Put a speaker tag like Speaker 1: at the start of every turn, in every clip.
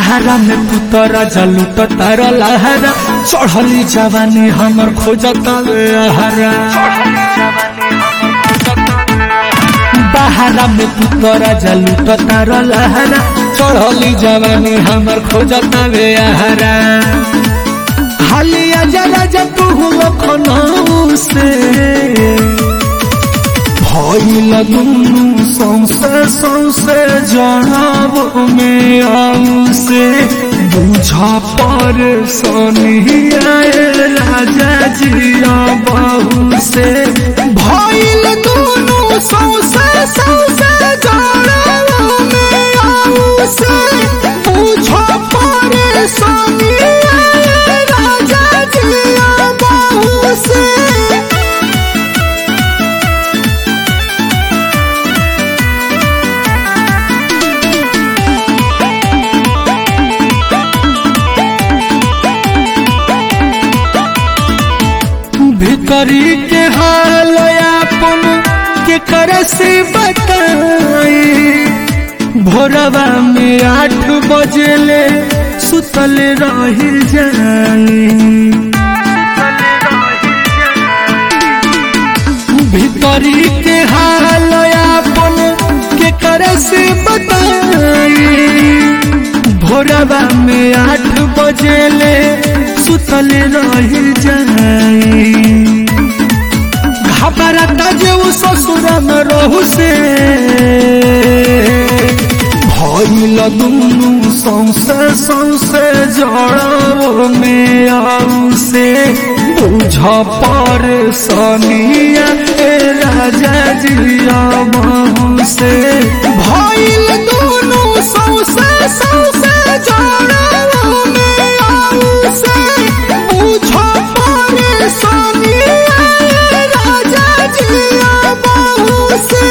Speaker 1: बहारा में पुतरा जलूट तार लहरा चढ़ली जवानी हमर खोजता हरा बहारा में पुतरा जलूट तार लहरा चढ़ली जवानी हमर खोजता हरा हालिया जरा जब तू लखनऊ से भइल दुनु सौसे सौसे जनाब में आऊ से बुझा पर सोनिया राजा जिया बहू से भइल दुनु सौसे सौसे जनाब में आऊ से बुझा पर सोनिया राजा जिया बहू से भीतरी के हाल अपन के कर से बताई भोरवा में आठ बजेले सुतल रही जाई भीतरी के हाल अपन के कर से बताई भोरवा में आठ बजेले सुतल रही जाई घबरता जे उ ससुर में रहू से भइल दुनु सौसे सौसे जड़ाव में आऊ से बुझ पर सनिया ए राजा जिया बहू से भइल दुनु सौसे सौसे जड़ाव में आऊ से बुझ पर सनिया ए राजा जिया बहू से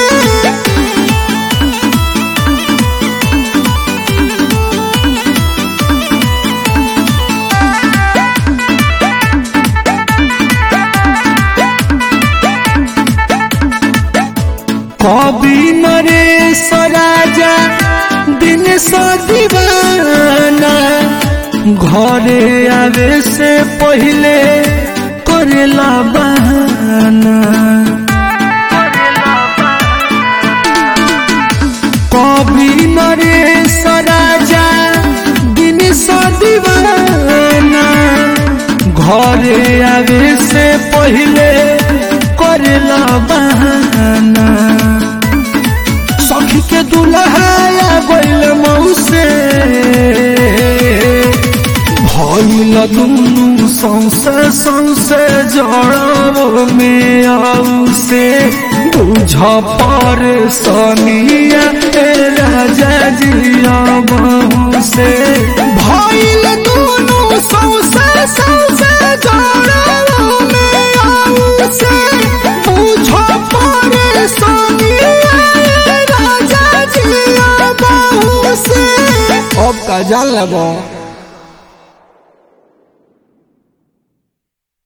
Speaker 1: कवि नरेश राजा दिन दीवाना घरे आवे से पहले करेला बहाना कवि नरेश राजा दिन दीवाना घरे आवे से पहले करेला बहाना सखी के दुल्हाया गइल मौसे भइल दुनु सौसे सौसे जड़ाव में आऊ से बुझ पर सनिया ए राजा जिया बहू से भइल दुनु सौसे सौसे जड़ाव में आऊ से बुझ पर सनिया ए राजा जिया बहू से
Speaker 2: अब का जान लगो